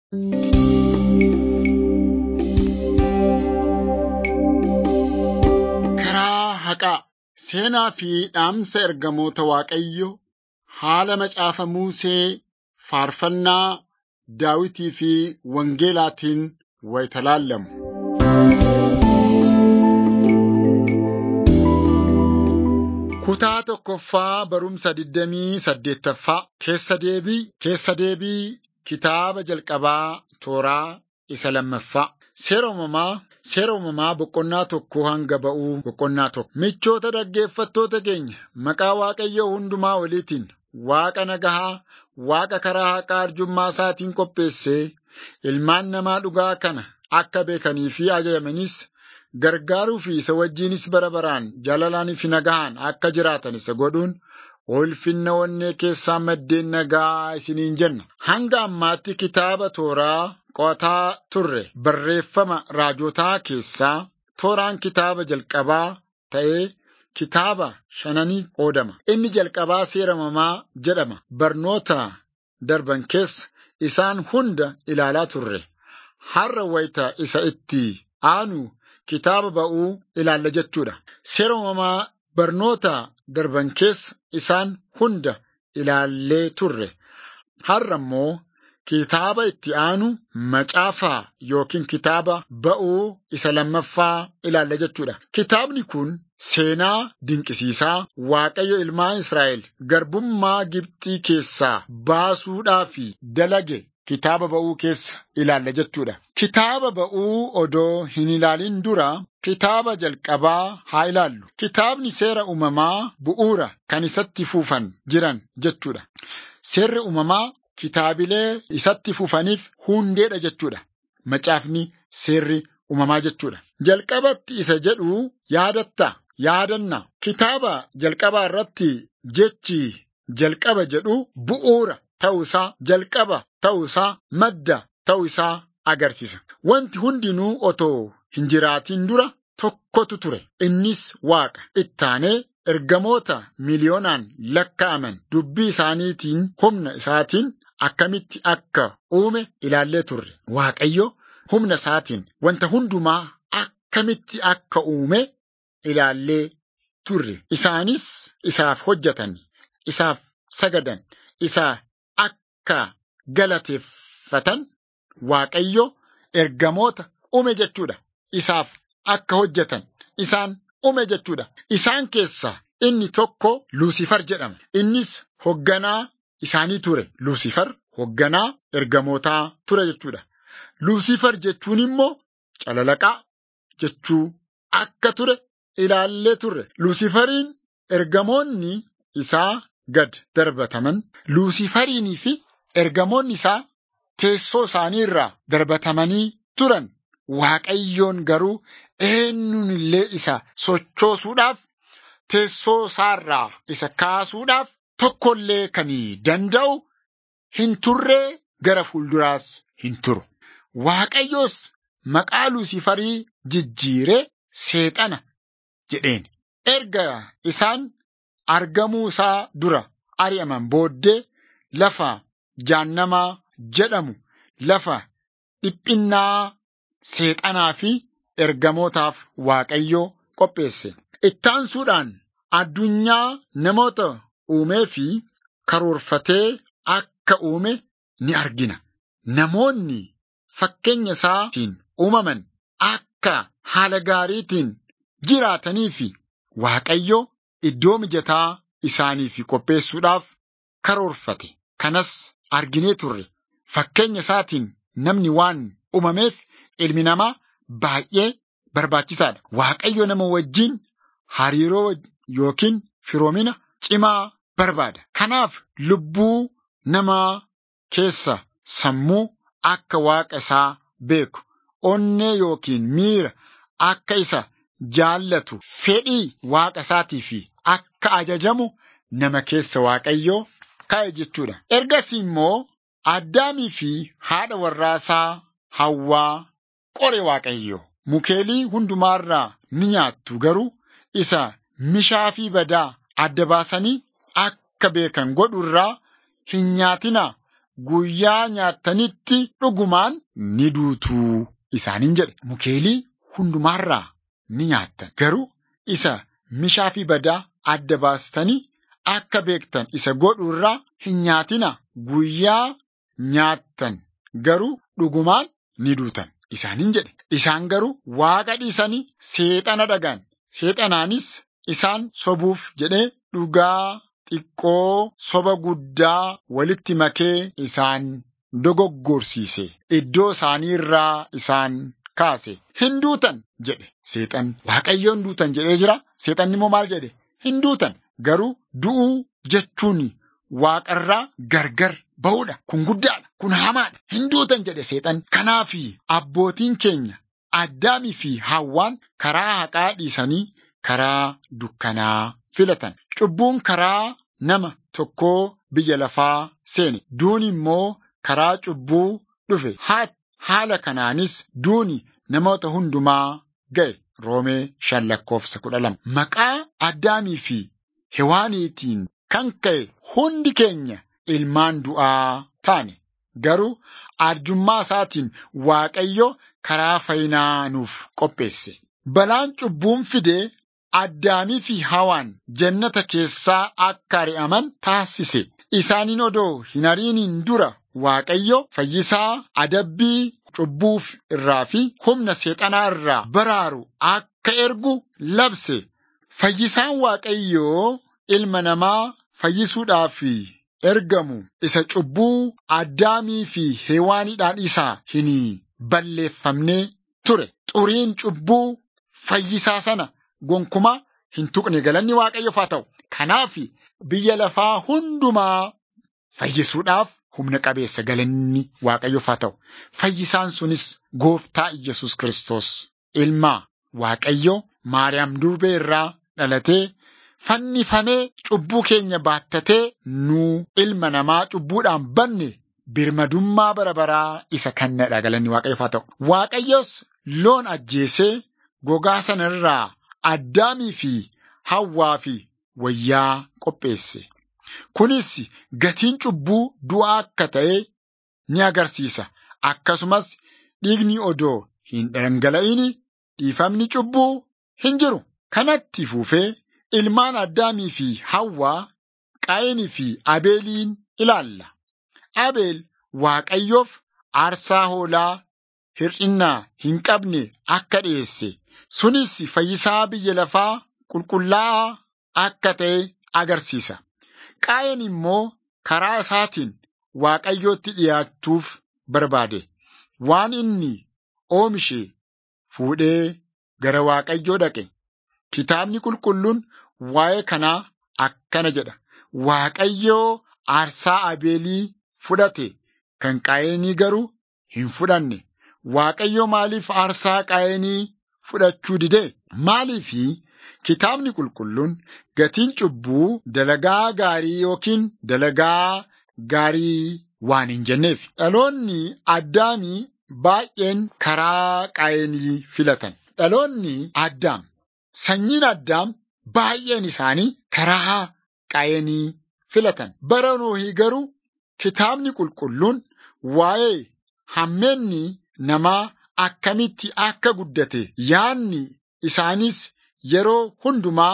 Karaa haqaa seenaa fi dhaamsa ergamoota Waaqayyoo haala macaafa Musee faarfannaa Daawitii fi Wangeelaatiin wayita laallamu. Kutaa tokkoffaa barumsa digdamii saddeettaffaa keessa deebii keessa deebii kitaaba jalqabaa tooraa isa lammaffaa. Seera uumamaa seera uumamaa boqonnaa tokko hanga ba'uu boqonnaa tokko. Michoota dhaggeeffattoota keenya maqaa Waaqayyoo hundumaa oliitiin Waaqa nagahaa Waaqa karaa haqaa arjummaa isaatiin qopheessee ilmaan namaa dhugaa kana akka beekanii fi ajajamanis gargaaruu fi isa wajjinis bara baraan jaalalaanii fi nagahaan akka jiraatan isa godhuun ulfinna onnee keessaa maddeen nagaa isiniin jenna. Hanga ammaatti kitaaba tooraa qo'ataa turre barreeffama raajotaa keessaa tooraan kitaaba jalqabaa ta'ee kitaaba shananii qoodama. Inni jalqabaa seera uumamaa jedhama. Barnoota darban keessa isaan hunda ilaalaa turre. Har'a wayita isa itti aanu kitaaba ba'uu ilaalla jechuudha. Seera uumamaa barnoota darban keessa isaan hunda ilaallee turre. Har'a immoo kitaaba itti aanu macaafaa yookiin kitaaba ba'uu isa lammaffaa ilaalla jechuudha. Kitaabni kun seenaa dinqisiisaa Waaqayyo ilmaan Israa'el garbummaa Gibxii keessaa baasuudhaaf dalage kitaaba ba'uu keessa ilaalla jechuudha. Kitaaba ba'uu odoo hin ilaalin dura kitaaba jalqabaa haa ilaallu. Kitaabni seera uumamaa bu'uura kan isatti fufan jiran jechuudha. Seerri uumamaa kitaabilee isatti fufaniif hundeedha jechuudha. Macaafni seerri uumamaa jechuudha. Jalqabatti isa jedhu yaadatta yaadanna. Kitaaba jalqabaa irratti jechi jalqaba jedhu bu'uura ta'uusaa jalqaba ta'uusaa madda ta'uusaa agarsiisa. Wanti hundinuu otoo hin jiraatin dura tokkotu ture. Innis Waaqa. Ittaanee ergamoota miliyoonaan lakkaa'aman dubbii isaaniitiin humna isaatiin akkamitti akka uume ilaallee turre. Waaqayyo humna isaatiin wanta hundumaa akkamitti akka uume ilaallee turre. Isaanis isaaf hojjetan, isaaf sagadan, isaa akka galateeffatan Waaqayyo ergamoota uume jechuudha. Isaaf akka hojjetan isaan uume jechuudha. Isaan keessaa inni tokko Luusifar jedhama. Innis hogganaa isaanii ture. Luusifar hogganaa ergamootaa ture jechuudha. Luusifar jechuun immoo calalaqaa jechuu akka ture ilaallee turre. Luusifariin ergamoonni isaa gad darbataman. Luusifariinii fi ergamoonni isaa teessoo isaanii irraa darbatamanii turan. Waaqayyoon garuu eenyuun illee isa sochoosuudhaaf teessoo isaarraa isa kaasuudhaaf tokkollee kan danda'u hin turree gara fuulduraas hin turu. Waaqayyoos maqaa Luusifarii jijjiiree seexana jedheen. Erga isaan argamuu isaa dura ari'aman booddee lafa jaannamaa jedhamu lafa dhiphinnaa seexanaa fi ergamootaaf Waaqayyoo qopheesse. Ittaansuudhaan addunyaa namoota uumee fi karoorfatee akka uume ni argina. Namoonni fakkeenya isaatiin uumaman akka haala gaariitiin jiraatanii fi Waaqayyo iddoo mijataa isaaniif qopheessuudhaaf karoorfate. Kanas arginee turre. Fakkeenya isaatiin namni waan uumameef ilmi namaa baay'ee barbaachisaadha. Waaqayyo nama wajjin hariiroo yookiin firoomina cimaa barbaada. Kanaaf lubbuu namaa keessa sammuu akka waaqa isaa beeku, onnee yookiin miira akka isa jaallatu, fedhii waaqa isaatii fi akka ajajamu nama keessa Waaqayyoo kaa'e jechuudha. Ergasii immoo Addaamii fi haadha warraasaa Hawwaa qore Waaqayyo. Mukeelii hundumaarraa ni nyaattu garuu isa mishaa fi badaa adda baasanii akka beekan godhu irraa hin nyaatinaa guyyaa nyaattanitti dhugumaan ni duutuu isaaniin jedhe. Mukeelii hundumaarraa ni nyaattan. Garuu isa mishaa fi badaa adda baastanii akka beektan isa godhu irraa hin nyaatina. Guyyaa nyaattan garuu dhugumaan ni duutan isaaniin jedhe. Isaan garuu waaqa dhiisanii seexana dhagaan. Seexanaanis isaan sobuuf jedhee dhugaa xiqqoo soba guddaa walitti makee isaan dogoggorsiise. Iddoo isaanii irraa isaan kaase. Hin duutan jedhe seexan. Waaqayyoon duutan jedhee jira. Seexanni immoo maal jedhe? Hin duutan. Garuu du'uu jechuun waaqarraa gargar ba'uudha. Kun guddaadha. Kun hamaadha. Hin duutan jedhe seexan. Kanaaf abbootiin keenya Addaamii fi Hawwaan karaa haqaa dhiisanii karaa dukkanaa filatan. Cubbuun karaa nama tokkoo biyya lafaa seene. Duuni immoo karaa cubbuu dhufe. Haala kanaanis duuni namoota hundumaa ga'e. Roomee shan lakkoofsa kudha lama. Maqaa Addaamii fi Hewaaniitiin kan ka'e hundi keenya ilmaan du'aa taane. Garuu arjummaa isaatiin Waaqayyo karaa fayyinaa nuuf qopheesse. Balaan cubbuun fidee Addaamii fi Hawaan jannata keessaa akka ari'aman taasise. Isaaniin odoo hin ariiniin dura Waaqayyo fayyisaa adabbii cubbuuf irraa fi humna seexanaa irraa baraaru akka ergu labse. Fayyisaan Waaqayyoo ilma namaa fayyisuudhaaf ergamu isa cubbuu Addaamii fi Hewaaniidhaan isaa hin balleeffamne ture. Xuriin cubbuu fayyisaa sana gonkumaa hin tuqne galanni Waaqayyoof haa ta'u. Kanaaf biyya lafaa hundumaa fayyisuudhaaf humna qabeessa galanni Waaqayyoof haa ta'u. Fayyisaan sunis gooftaa Iyyasuus Kiristoos ilmaa Waaqayyo Maariyaam durbee irraa dhalatee fannifamee cubbuu keenya baattatee nuu ilma namaa cubbuudhaan banne birmadummaa bara baraa isa kennadha galanni Waaqayyoof haa ta'u. Waaqayyos loon ajjeesee gogaa sana irraa Addaamii fi Hawwaa fi wayyaa qopheesse. Kunis gatiin cubbuu du'aa akka ta'e ni agarsiisa. Akkasumas dhiigni odoo hin dhangala'in dhiifamni cubbuu hin jiru. Kanatti fuufee ilmaan Addaamii fi Hawwaa Qaayinii fi Abeeliin ilaalla. Abeel Waaqayyoof aarsaa hoolaa hir'innaa hin qabne akka dhiyeesse. Sunis fayyisaa biyya lafaa qulqullaa'aa akka ta'e agarsiisa. Qaayin immoo karaa isaatiin Waaqayyootti dhiyaachuuf barbaade. Waan inni oomishe fuudhee gara Waaqayyoo dhaqe. Kitaabni qulqulluun waa'ee kanaa akkana jedha. Waaqayyoo aarsaa Abeelii fudhate kan Qaayinii garuu hin fudhanne. Waaqayyo maaliif aarsaa Qaayinii fudhachuu dide? Maaliifi kitaabni qulqulluun gatiin cubbuu dalagaa gaarii yookiin dalagaa gaarii waan hin jenneef. Dhaloonni Addaamii baay'een karaa Qaayinii filatan. Dhaloonni Addaam sanyiin Addaam baay'een isaanii karaa Qaayinii filatan. Bara Noohii garuu kitaabni qulqulluun waa'ee hammeenni namaa akkamitti akka guddate yaanni isaanis yeroo hundumaa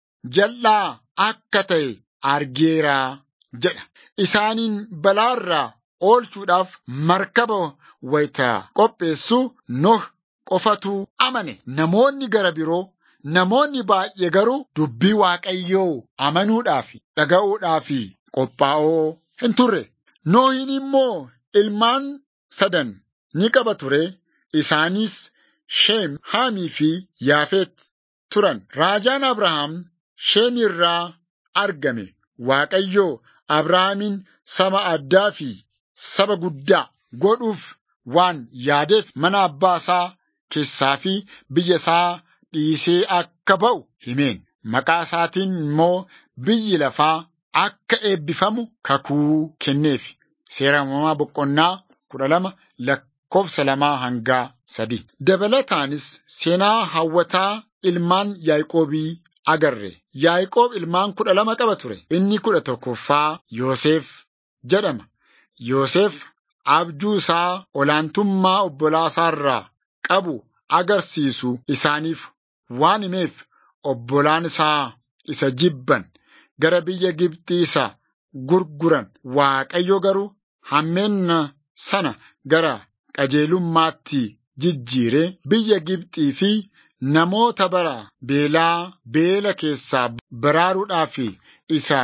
jal'aa akka ta'e argeera jedha. Isaaniin balaarraa oolchuudhaaf markaba wayita qopheessu Noh qofatu amane. Namoonni gara biroo namoonni baay'ee garuu dubbii Waaqayyoo amanuudhaaf dhaga'uudhaaf qophaa'oo hin turre. Nohin immoo ilmaan sadan ni qaba ture. Isaanis Sheem, Haamii fi Yaafet turan. Raajaan Abrahaam Sheem irraa argame. Waaqayyoo Abrahaamin saba addaa fi saba guddaa godhuuf waan yaadeef mana abbaa isaa keessaa fi biyya isaa dhiisee akka ba'u himeen. Maqaa isaatiin immoo biyyi lafaa akka eebbifamu kakuu kenneef. Seera uumamaa boqonnaa kudha lama lakkoofsa lamaa hangaa sadi. Dabalataanis seenaa hawwataa ilmaan Yaaqoobii agarre. Yaaqoob ilmaan kudha lama qaba ture. Inni kudha tokkoffaa Yoosef jedhama. Yoosef abjuu isaa olaantummaa obbolaa isaarraa qabu agarsiisu isaaniif waan himeef obbolaan isaa isa jibban gara biyya Gibxii isa gurguran Waaqayyo garuu hammeenna sana gara qajeelummaatti jijjiiree biyya Gibxii fi namoota bara beelaa beela keessaa baraaruudhaaf isa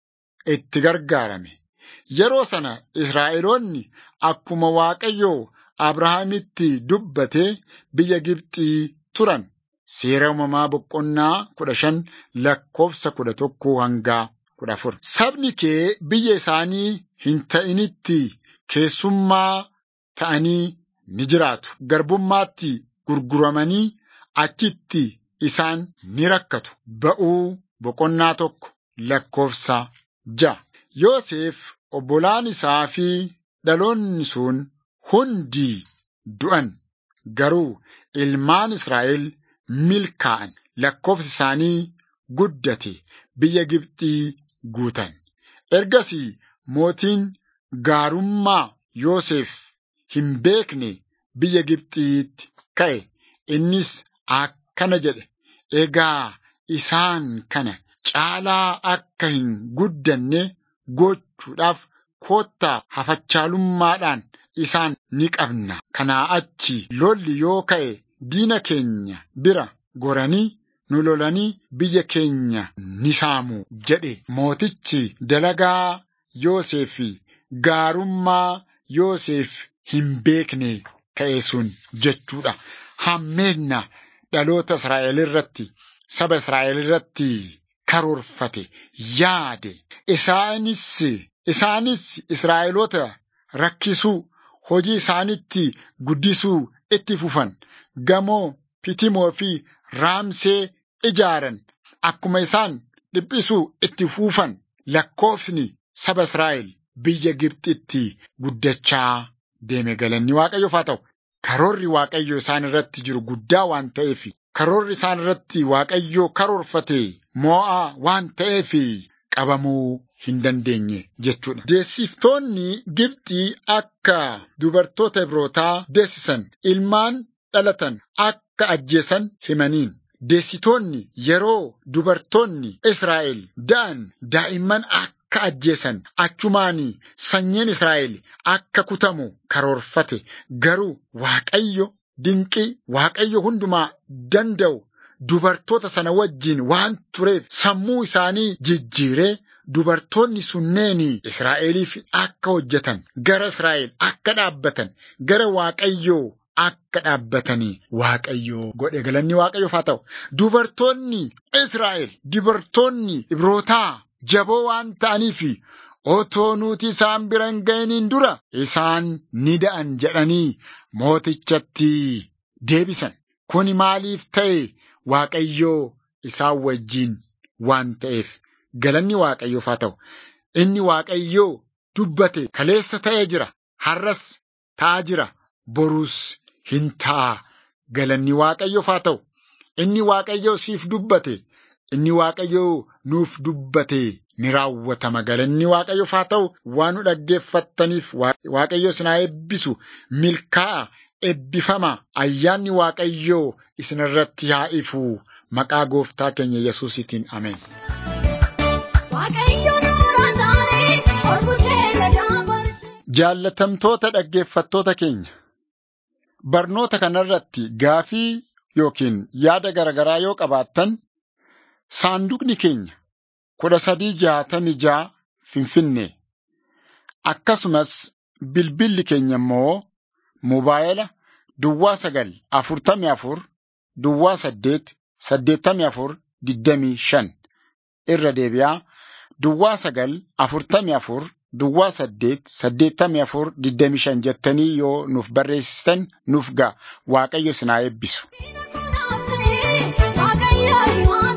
itti gargaarame. Yeroo sana Israa'eloonni akkuma Waaqayyo Abrahaamitti dubbatee biyya Gibxii turan. Seera uumamaa boqonnaa kudha shan lakkoofsa kudha tokkoo hanga kudha afur. Sabni kee biyya isaanii hin ta'initti keessummaa ta'anii ni jiraatu. Garbummaatti gurguramanii achitti isaan ni rakkatu. Ba'uu boqonnaa tokko lakkoofsa ja'a. Yoosef obbolaan isaa fi dhaloonni sun hundi du'an. Garuu ilmaan Israa'el milkaa'an lakkoofsi isaanii guddate biyya Gibxii guutan. Ergasii mootiin gaarummaa Yoosef hin beekne biyya Gibxiitti ka'e. Innis akkana jedhe, egaa isaan kana caalaa akka hin guddanne gochuudhaaf koottaa hafachaalummaadhaan isaan ni qabna. Kanaa achi lolli yoo ka'e diina keenya bira goranii nu lolanii biyya keenya ni saamu jedhe mootichi dalagaa Yoosef gaarummaa Yoosef hin beekne ka'e sun jechuudha. Hammeenna dhaloota Israa'el irratti saba Israa'el irratti karoorfate yaade isaanis isaanis Israa'eloota rakkisuu hojii isaanitti guddisuu itti fufan gamoo Fitimoo fi Raamsee ijaaran akkuma isaan dhiphisuu itti fufan lakkoofsni saba Israa'el biyya Gibxitti guddachaa deeme galanni Waaqayyoof haa ta'u. Karoorri Waaqayyo isaan irratti jiru guddaa waan ta'eef karoorri isaan irratti Waaqayyo karoorfate moo'aa waan ta'eef qabamuu hin dandeenye jechuudha. Deessiftoonni Gibxii akka dubartoota Ibrootaa deessisan ilmaan dhalatan akka ajjeesan himaniin. Deessitoonni yeroo dubartoonni Israa'el da'an daa'imman akka ajjeesan achumaan sanyiin Israa'el akka kutamu karoorfate garuu Waaqayyo dinqii Waaqayyo hundumaa danda'u dubartoota sana wajjin waan tureef sammuu isaanii jijjiiree dubartoonni sunneeni Israa'eliif akka hojjetan gara Israa'el akka dhaabbatan gara Waaqayyoo akka dhaabbatanii Waaqayyoo godhe galanni Waaqayyoof haa ta'u. Dubartoonni Israa'el dubartoonni Ibrootaa jaboo waan ta'aniif otoo nuti isaan bira hin ga'iniin dura isaan ni da'an jedhanii mootichatti deebisan. Kuni maaliif ta'e Waaqayyoo isaan wajjin waan ta'eef galanni Waaqayyoof haa ta'u. Inni Waaqayyoo dubbate kaleessa ta'ee jira. Har'as ta'aa jira. Boruus hin ta'a. Galanni Waaqayyoof haa ta'u. Inni Waaqayyoo siif dubbate. Inni Waaqayyoo nuuf dubbate ni raawwatama. Galanni Waaqayyoof haa ta'u. Waan nu dhaggeeffattaniif Waaqayyo isin haa eebbisu. Milkaa'a. Eebbifama. Ayyaanni Waaqayyoo isin irratti haa ifu. Maqaa gooftaa keenya Yesuusitiin Ameen. Jaallatamtoota dhaggeeffattoota keenya. Barnoota kanarratti gaafii yookiin yaada garaagaraa yoo qabaattan saanduqni keenya kudha sadii jaatamii ja'a Finfinnee akkasumas bilbilli keenya immoo moobaayila duwwaa sagal afurtamii afur duwwaa saddeet saddeettamii afur digdamii shan irra deebi'aa duwwaa sagal afurtamii afur duwwaa saddeet saddeettamii afur digdamii shan jettanii yoo nuuf barreessitan nuuf ga'a waaqayyo isin haa eebbisu.